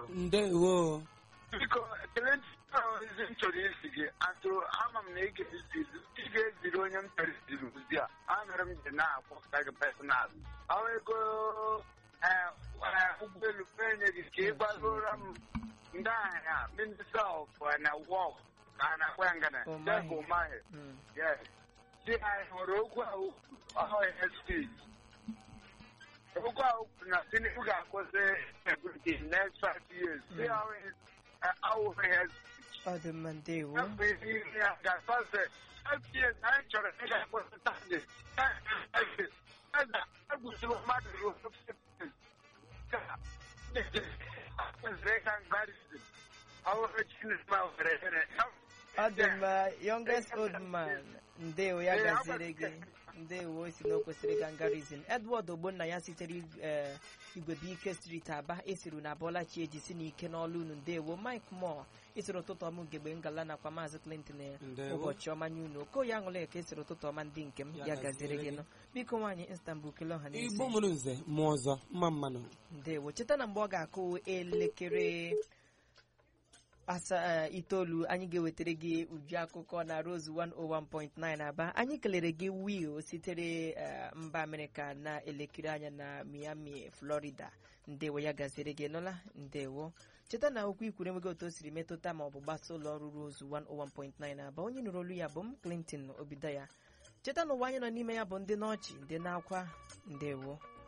ndewo biko ekele ozi m chọrọ isi gị atụ ama m na ị ga-eziri ị ga-eziri onye m chọrọ iziri ozi a amere m ji na-akpọpụta gị personal ọrụ ego eh, eh, ụgbọelu enye gị ka ị gbagoro m ndị ahịa minister of eh, na wọk ka a na-akpọ ya ngana Umahi. Jeff Umahi Mm. yes di anyị hụrụ okwu ahụ ọhụrụ speech okwu ahụ kwuru na Tinubu ga-akwụsị security in next five years di ahụ awụghị ya speech ọ dị mma ndewo afọ iri iri ya ga-asọse five years anyị chọrọ ị ga-akwụsị tandị egbusiri mmadụ ruo ka kwesịrị ịga mgbarizim ọhụrụ Chineke ma were ere ọ dị mma youngest old man ndewo ya Ee, gaziri gị agbazi- ndewo o si na o kwesịrị ịga ngarizin edward ogbonna ya sitere eh, igwebuike street aba esiru na bọlachi eji si n'ike n'ọlụ unu ndewo mike moore isiri ụtụtụ ọma ugegbe ngala nakwa maazị clinton eh, Ndewo. ụbọchị ọma nye unu okoye aṅụla eke esiri ụtụtụ ọma ndị nke m Ya ya gaziere gaziri gị gị. nụ biko nwaanyị istanbul kele ọha na igbo eze mụrụ nze mụọ ọzọ mma mmanụ ndewo cheta na mgbe ọ ga-akụ elekere asa itoolu anyị ga-ewetara gị uju akụkọ na Rose 101.9 Aba anyị kelere gị Will sitere eh, mba Amerịka na elekere anya na Miami Florida ndewo ya gaziri gị nụla ndewo cheta na okwu ikwuru enweghị otu o siri metụta ma ọ bụ gbasa ụlọ ọrụ Rose 101.9 Aba onye nụrụ olu ya bụ m Clinton Obidaya cheta na ụwa anyị nọ n'ime ya bụ ndị n'ọchị ndị na-akwa ndewo